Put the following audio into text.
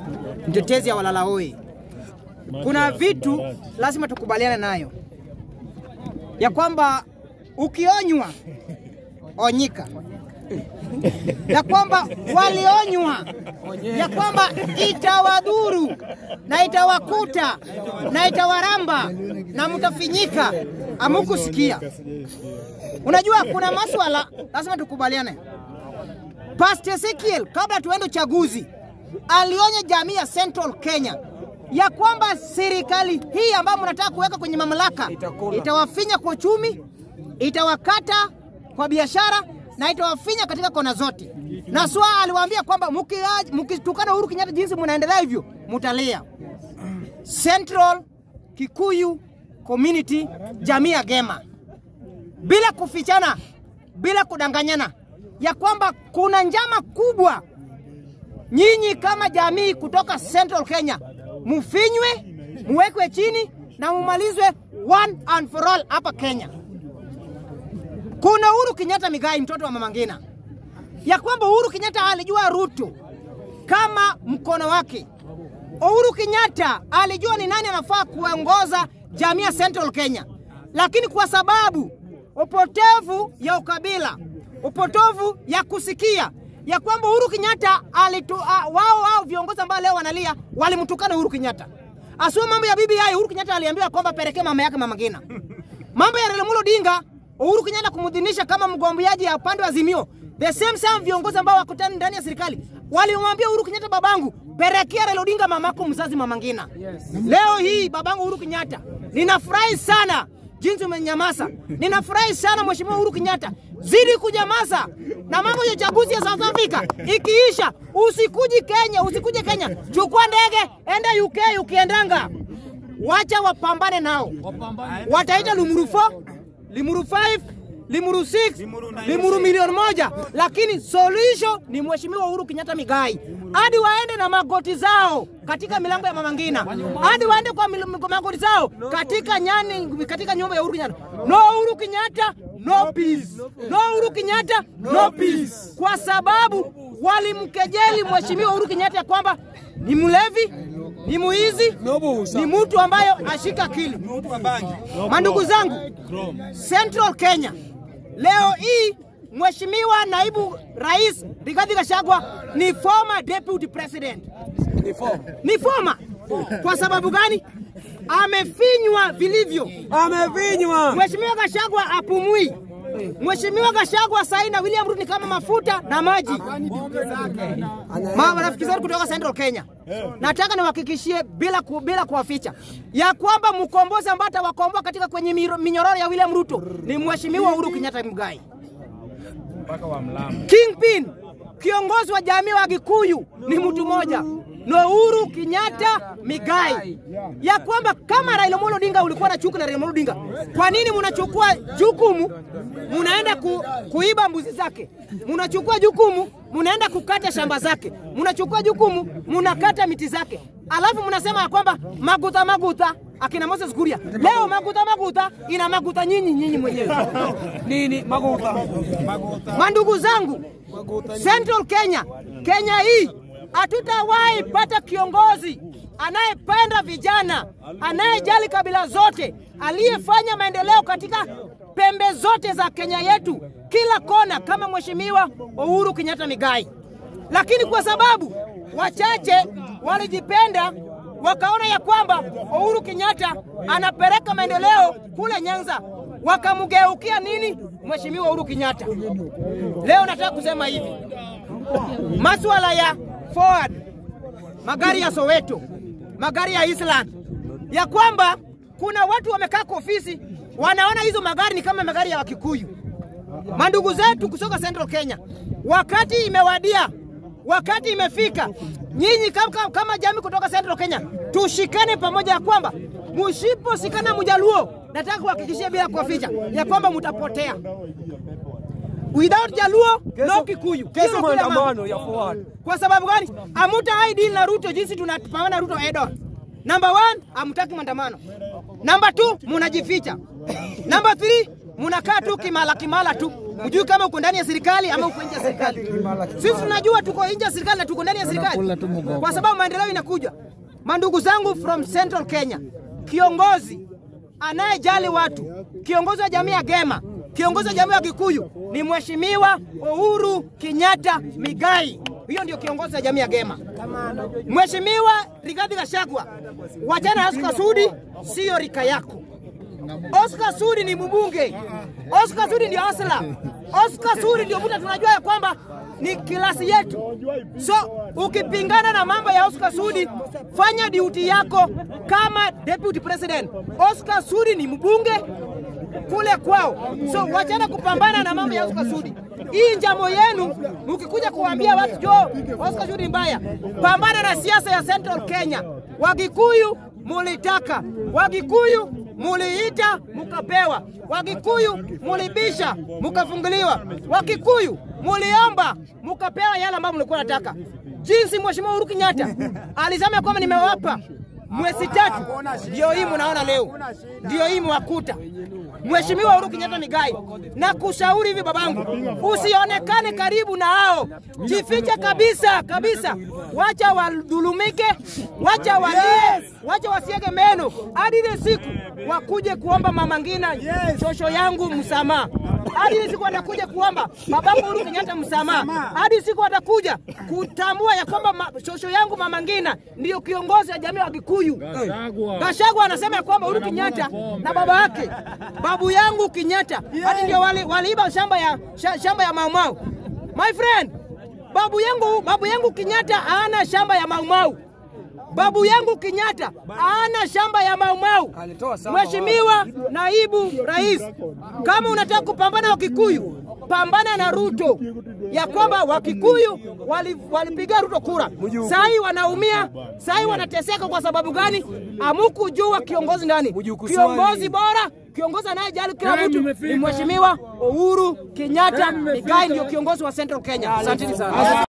mtetezi ya walalahoi. Kuna vitu lazima tukubaliane nayo ya kwamba ukionywa onyika, ya kwamba walionywa ya kwamba itawadhuru na itawakuta na itawaramba na mtafinyika, amukusikia. Unajua kuna maswala lazima tukubaliane. Pastor Ezekiel kabla tuende uchaguzi alionya jamii ya Central Kenya ya kwamba serikali hii ambayo mnataka kuweka kwenye mamlaka itawafinya kwa uchumi, itawakata kwa biashara na itawafinya katika kona zote. Na swa aliwaambia kwamba mukia- mkitukana Uhuru Kenyatta jinsi mnaendelea hivyo mutalia. Central Kikuyu Community, jamii ya Gema, bila kufichana, bila kudanganyana, ya kwamba kuna njama kubwa nyinyi kama jamii kutoka Central Kenya mufinywe, muwekwe chini na mumalizwe one and for all hapa Kenya. Kuna Uhuru Kenyatta Migai, mtoto wa Mama Ngina, ya kwamba Uhuru Kenyatta alijua Ruto kama mkono wake. Uhuru Kenyatta alijua ni nani anafaa kuongoza jamii ya Central Kenya, lakini kwa sababu upotevu ya ukabila, upotovu ya kusikia ya kwamba Uhuru Kenyatta alitu, uh, wao wao viongozi ambao leo wanalia walimtukana Uhuru Kenyatta. Asua mambo ya BBI, Uhuru Kenyatta aliambiwa kwamba pelekee mama yake Mama Ngina. Mambo ya Raila Amolo Odinga, Uhuru Kenyatta kumudhinisha kama mgombeaji ya upande wa Azimio. The same same viongozi ambao wako tani ndani ya serikali walimwambia Uhuru Kenyatta, babangu, pelekea Raila Odinga mamako mzazi Mama Ngina. Leo hii babangu Uhuru Kenyatta, ninafurahi sana jinsi umenyamaza. Ninafurahi sana Mheshimiwa Uhuru Kenyatta, zidi kunyamaza na mambo ya uchaguzi ya South Africa ikiisha, usikuji Kenya, usikuje Kenya, chukua ndege enda UK. Ukiendanga wacha wapambane nao, wataita Limuru 4, Limuru 5, Limuru 6, Limuru milioni moja, lakini solution ni Mheshimiwa Uhuru Kenyatta Migai, hadi waende na magoti zao katika milango ya Mama Ngina, hadi waende kwa mil- magoti zao katika nyani, katika nyumba ya Uhuru Kenyatta. No Uhuru Kenyatta, no peace. No Uhuru Kenyatta, no peace, kwa sababu walimkejeli Mheshimiwa Uhuru Kenyatta ya kwamba ni mlevi, ni muizi, ni mtu ambayo ashika akili. Mandugu zangu, Central Kenya leo hii Mheshimiwa naibu rais Rigathi Gachagua ni former deputy president, ni former. Kwa sababu gani? Amefinywa vilivyo. Amevinywa. Mheshimiwa Gachagua apumui. Mheshimiwa Gachagua sahi na William Ruto ni kama mafuta na maji. Ma marafiki zetu kutoka Central Kenya, nataka niwahakikishie bila, ku, bila kuwaficha ya kwamba mkombozi ambaye atawakomboa katika kwenye miro- minyororo ya William Ruto ni Mheshimiwa Uhuru Kenyatta Muigai. Kingpin, kiongozi wa jamii wa Gikuyu ni mtu mmoja na Uhuru Kenyatta Migai, ya kwamba kama Raila Amolo Odinga ulikuwa na chuki na Raila Amolo Odinga, kwa nini mnachukua jukumu munaenda ku, kuiba mbuzi zake, mnachukua jukumu munaenda kukata shamba zake, mnachukua jukumu munakata miti zake, alafu mnasema ya kwamba maguta maguta akina Moses Kuria. Leo maguta maguta ina maguta nyinyi nyinyi mwenyewe. Nini maguta? Mandugu zangu, Central Kenya, Kenya hii hatutawahi pata kiongozi anayependa vijana, anayejali kabila zote, aliyefanya maendeleo katika pembe zote za Kenya yetu, kila kona, kama Mheshimiwa Uhuru Kenyatta Migai. Lakini kwa sababu wachache walijipenda wakaona ya kwamba Uhuru Kenyatta anapeleka maendeleo kule Nyanza, wakamgeukia nini Mheshimiwa Uhuru Kenyatta. Leo nataka kusema hivi, masuala ya forward, magari ya Soweto, magari ya Island, ya kwamba kuna watu wamekaa kwa ofisi wanaona hizo magari ni kama magari ya Wakikuyu. Mandugu zetu kutoka Central Kenya, wakati imewadia, wakati imefika, nyinyi kama, kama jamii kutoka Central Kenya tushikane pamoja, ya kwamba msiposhikana Mjaluo, nataka kuhakikishia bila kuwaficha ya kwamba mtapotea. Without Jaluo no Kikuyu. Hiyo Kesho ndio kila mambo. maandamano ya forward. Kwa sababu gani? Amuta hai deal na Ruto jinsi tunapambana Ruto Edon. Number one, amutaki maandamano. Number two, munajificha. Number three, Mnakaa tu kimala kimala tu, hujui kama uko ndani ya serikali ama uko nje ya serikali. Sisi tunajua tuko nje ya serikali na tuko ndani ya serikali, kwa sababu maendeleo inakuja. Mandugu zangu from Central Kenya, kiongozi anayejali watu, kiongozi wa jamii ya Gema, kiongozi wa jamii ya Kikuyu ni Mheshimiwa Uhuru Kenyatta Migai. Hiyo ndio kiongozi wa jamii ya Gema. Mheshimiwa Rigathi Gachagua, wachana na Oscar Sudi, siyo rika yako. Oscar Sudi ni mbunge. Oscar Sudi ndio asla. Oscar Sudi ndio mtu tunajua ya kwamba ni kilasi yetu. So ukipingana na mambo ya Oscar Sudi, fanya duty yako kama deputy president. Oscar Sudi ni mbunge kule kwao, so wachana kupambana na mambo ya Oscar Sudi. Hii njamo yenu, mkikuja kuambia watu jo Oscar Sudi mbaya, pambana na siasa ya Central Kenya. Wagikuyu mulitaka, Wagikuyu muliita mukapewa, Wagikuyu mulibisha mukafunguliwa, Wakikuyu muliomba mukapewa yale ambayo mlikuwa nataka. Jinsi Mheshimiwa Uhuru Kenyatta alisema kwamba nimewapa mwezi tatu, ndio hii munaona leo, ndio hii mwakuta. Mheshimiwa Uhuru Kenyatta Migai, na kushauri hivi babangu, usionekane karibu na hao, jifiche kabisa kabisa, wacha wadhulumike, wacha walie, wacha wasiege meno hadi ile siku wakuje kuomba Mama Ngina shosho yangu msamaha, hadi ile siku watakuja kuomba babangu Uhuru Kenyatta msamaha, hadi siku watakuja kutambua ya kwamba ma, shosho yangu Mama Ngina ndiyo kiongozi wa jamii wa Kikuyu. Gachagua anasema ya kwamba Uhuru Kenyatta na baba yake babu yangu Kenyatta hadi ndio wali, waliiba shamba ya sha, shamba ya Maumau. My friend, babu yangu babu yangu Kenyatta hana shamba ya Maumau. Babu yangu Kenyatta hana shamba ya Maumau. Mheshimiwa naibu rais, kama unataka kupambana na Wakikuyu, pambana na Ruto, ya kwamba Wakikuyu walipiga wali Ruto kura, sai wanaumia, sai wanateseka. Kwa sababu gani? Amukujua kiongozi ndani, kiongozi bora kiongozi anayejali kila mtu ni Mheshimiwa Uhuru Kenyatta Migai, ndio kiongozi wa Central Kenya. Asanteni sana.